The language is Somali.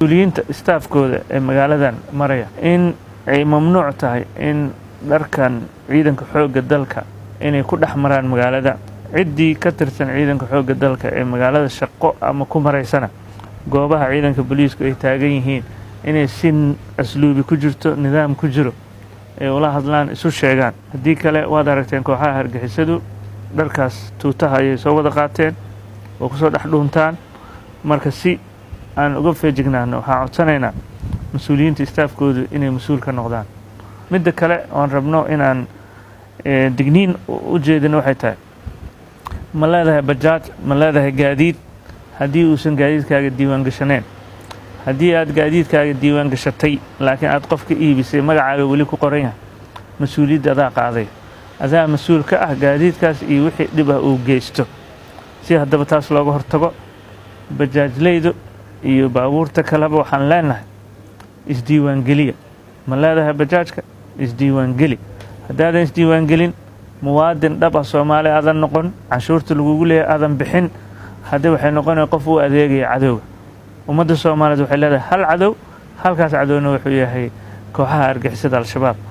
mas-uuliyiinta istaafkooda ee magaaladan maraya in ay mamnuuc tahay in dharkan ciidanka xoogga dalka inay ku dhex maraan magaalada ciddii ka tirsan ciidanka xoogga dalka ee magaalada shaqo ama ku maraysana goobaha ciidanka booliisku ay taagan yihiin inay si asluubi ku jirto nidaam ku jiro ay ula hadlaan isu sheegaan haddii kale waad aragteen kooxaha hargixisadu dharkaas tuutaha ayay soo wada qaateen oo kusoo dhex dhuuntaan marka si aan uga feejignaano waxaan codsanaynaa mas-uuliyiinta istaafkoodu inay mas-uul ka noqdaan midda kale oon rabno inaan digniin u jeedin waxay tahay ma leedahay bajaaj ma leedahay gaadiid haddii uusan gaadiidkaaga diiwaan gashaneen haddii aad gaadiidkaaga diiwaan gashatay laakiin aad qof ka iibisay magacaaga weli ku qoran yahay mas-uuliyadda adaa qaaday adaa mas-uul ka ah gaadiidkaas iyo wixii dhib ah uu geysto si haddaba taas looga hortago bajaajleydu iyo baabuurta kaleba waxaan leenahay isdiiwaangeliya ma leedahay bajaajka isdiiwaangeli haddaadan isdiiwaangelin muwaadin dhab ah soomaali aadan noqon canshuurta lagugu leeyahay aadan bixin haddii waxay noqonaya qof uu adeegaya cadowga ummadda soomaaliyeed waxay leedahay hal cadow halkaas cadowna wuxuu yahay kooxaha argixisada al-shabaab